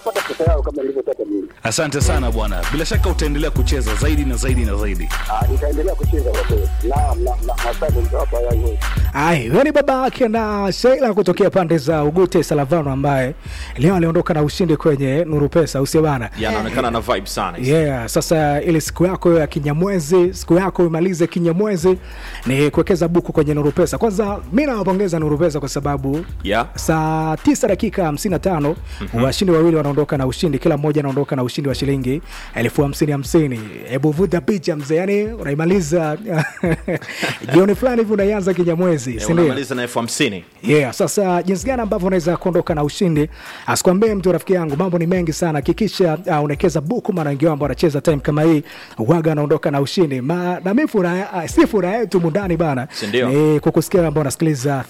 pata pesa yao kama nilivyotaka mimi. Asante sana bwana, bila shaka utaendelea kucheza zaidi na zaidi na zaidi. Ah, nitaendelea kucheza kwa kweli. Naam, na na asante mtawapa yangu. Ai, huyo ni baba yake na Sheila kutokea pande za Ugute Salavano, ambaye leo aliondoka na ushindi kwenye Nuru Pesa, usio bana? yanaonekana na vibe sana Yeah, sasa ile siku yako ya kinyamwezi, siku yako imalize kinyamwezi ni kuwekeza buku kwenye Nuru Pesa. Kwanza mi nawapongeza Nuru Pesa kwa sababu Yeah. saa tisa dakika hamsini na tano washindi wawili wanaondoka na ushindi, kila mmoja anaondoka na ushindi wa shilingi elfu hamsini hamsini. Hebu vuta picha mzee, yani unaimaliza jioni fulani hivi unaianza kinyamwezi, Eh, si ndio? unamaliza na elfu hamsini Yeah, sasa jinsi gani ambavyo unaweza kuondoka na ushindi, asikwambie mtu rafiki yangu, mambo ni mengi sana. Hakikisha uh, unawekeza buku, maana wengi wao ambao wanacheza time kama hii waga anaondoka na ushindi Ma, na mimi furaha uh, si furaha yetu mundani bana, Si ndio? ni kukusikia ambao unasikiliza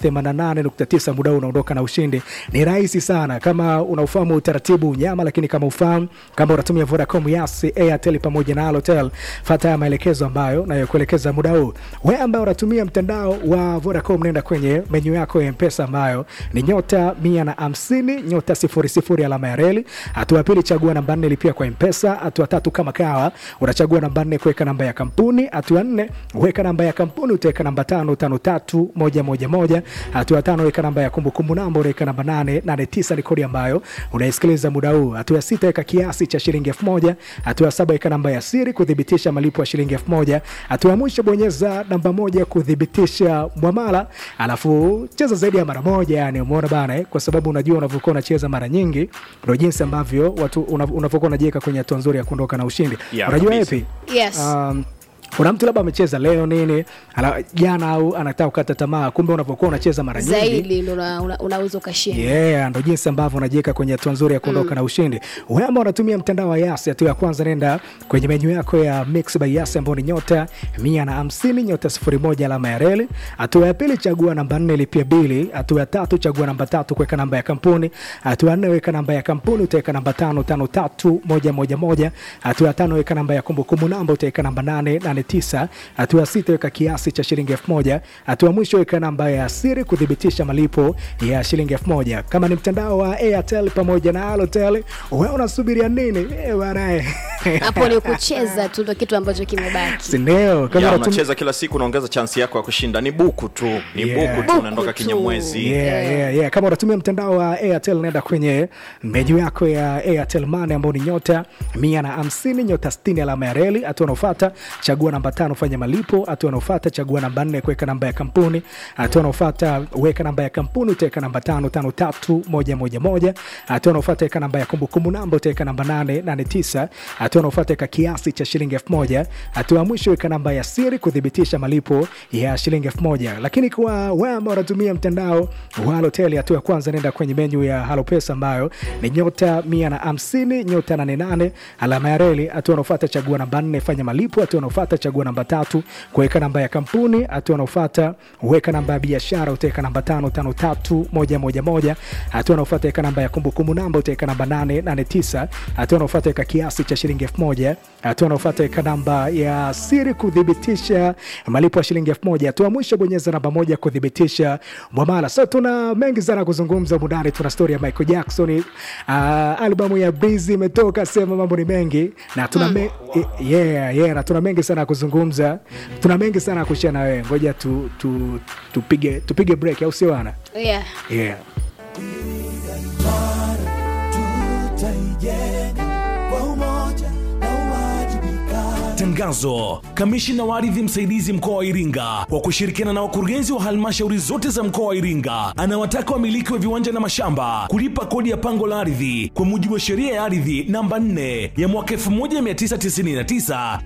88.9 muda huu unaondoka na ushindi. Ni rahisi sana kama unaufahamu utaratibu unyama, lakini kama ufahamu kama unatumia Vodacom, Yas, Airtel pamoja na Halotel, fuata haya maelekezo ambayo nayokuelekeza muda huu. Wewe ambaye unatumia mtandao wa Vodacom, nenda kwenye menyu yako ya Mpesa ambayo ni nyota mia na hamsini nyota sifuri sifuri alama ya reli. Hatua ya pili, chagua namba nne, lipia kwa Mpesa. Hatua tatu, kama kawa unachagua namba nne, kuweka namba ya kampuni. Hatua nne, weka namba ya kampuni, utaweka namba tano tano tatu moja moja moja. Hatua tano, weka namba ya kumbukumbu namba, unaweka namba nane nane tisa, ni kodi ambayo unaisikiliza muda huu. Hatua ya sita, weka kiasi cha shilingi elfu moja. Hatua ya saba, weka namba ya siri kuthibitisha malipo ya shilingi elfu moja. Hatua ya mwisho, bonyeza namba moja kuthibitisha mwamala, alafu cheza zaidi ya mara moja. Yani umeona bana eh? Kwa sababu unajua unavyokuwa unacheza mara nyingi ndio jinsi ambavyo watu unav- unavyokuwa unajiweka kwenye hatua nzuri ya kuondoka na ushindi. Yeah, unajua kabisa. epi Yes. um, kuna mtu labda amecheza leo nini ala- jana au anataka kukata tamaa, kumbe unavyokuwa unacheza mara nyingi zaidi ndo una- una- unaweza ukashinda Yeah, ndo jinsi ambavyo unajiweka kwenye hatua nzuri ya kuondoka na ushindi. Wewe ambao unatumia mtandao wa Yas, hatua ya kwanza nenda kwenye menyu yako ya Mix by Yas ambayo ni nyota mia na hamsini nyota sifuri moja alama ya reli. Hatua ya pili chagua namba nne lipia bili. Hatua ya tatu chagua namba tatu kuweka namba ya kampuni. Hatua ya nne weka namba ya kampuni utaweka namba tano tano tatu moja moja moja. Hatua ya tano weka namba ya kumbukumbu namba utaweka namba nane nane tisa. Hatua ya sita weka kiasi cha shilingi elfu moja. Hatua ya mwisho weka namba ya siri kuthibitisha malipo ya shilingi elfu moja. Kama ni mtandao wa Airtel pamoja na Halotel, wewe unasubiria nini? Eh, bwana eh. hapo ni kucheza tu ndo kitu ambacho kimebaki Si ndio? Kama ya unatum- unacheza kila siku unaongeza chansi yako ya kushinda ni buku tu ni Yeah. buku tu unaondoka Buku tu. kinyamwezi Yeah, yeah, yeah. Kama unatumia mtandao wa Airtel nenda kwenye menyu yako ya Airtel Money ambao ni nyota mia na hamsini nyota sitini alama ya reli. Hatua unaofuata chagua namba tano fanya malipo. Hatua unaofuata chagua namba nne kuweka namba ya kampuni. Hatua unaofuata weka namba ya kampuni utaweka namba tano tano tatu moja moja moja. Hatua unaofuata weka namba ya kumbukumbu namba utaweka namba nane nane tisa. Hatua unaofuata weka kiasi cha shilingi elfu moja. Hatua ya mwisho weka namba ya siri kuthibitisha malipo ya shilingi elfu moja. Lakini kwa wewe ambao unatumia mtandao wa Halotel, hatua ya kwanza nenda kwenye menyu ya Halo Pesa ambayo ni nyota mia na hamsini nyota nane nane alama ya reli. Hatua unaofuata chagua namba nne fanya malipo. Hatua unaofuata chagua namba tatu kuweka namba ya kampuni. Hatua unaofuata weka namba ya biashara utaweka namba tano tano tatu moja moja moja. Hatua unaofuata weka namba ya kumbukumbu namba utaweka namba nane nane tisa. Hatua unaofuata weka kiasi cha shilingi elfu moja. Hatua unaofuata weka namba ya siri kuthibitisha malipo ya shilingi elfu moja. Hatua ya mwisho bonyeza namba moja kuthibitisha mwamala. So tuna mengi sana kuzungumza mundani. Tuna story ya Michael Jackson, uh, albamu ya Breezy imetoka, sema mambo ni mengi na tuna me, yeah, yeah, na tuna mengi sana ya kuzungumza, tuna mengi sana ya kushare na wewe. Ngoja tu, tu, tupige tupige break, au sio bana? yeah. Yeah. Tangazo: Kamishina wa ardhi msaidizi mkoa wa Iringa kwa kushirikiana na wakurugenzi wa halmashauri zote za mkoa wa Iringa anawataka wamiliki wa viwanja na mashamba kulipa kodi ya pango la ardhi kwa mujibu wa sheria ya ardhi namba 4 ya mwaka 1999